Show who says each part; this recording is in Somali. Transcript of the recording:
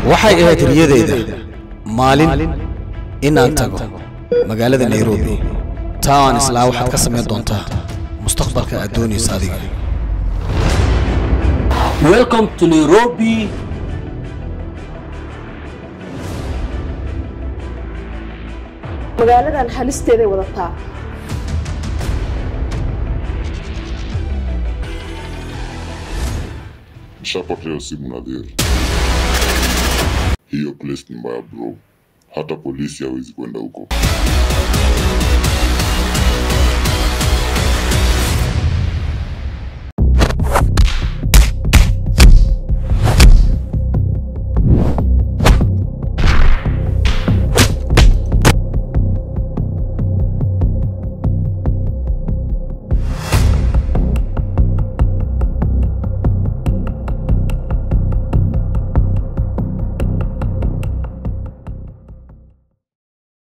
Speaker 1: waxay ahayd riyadeyda maalin inaan tago magaalada nairobi taa aan islaa waxaad ka samayn doontaa mustaqbalka aad doonaysa adiga
Speaker 2: Welcome to Nairobi.
Speaker 3: magaaladan halisteeday wadataa
Speaker 4: Nishapokea simu Nadhiri, hiyo place ni mbaya bro, hata polisi hawezi kwenda huko.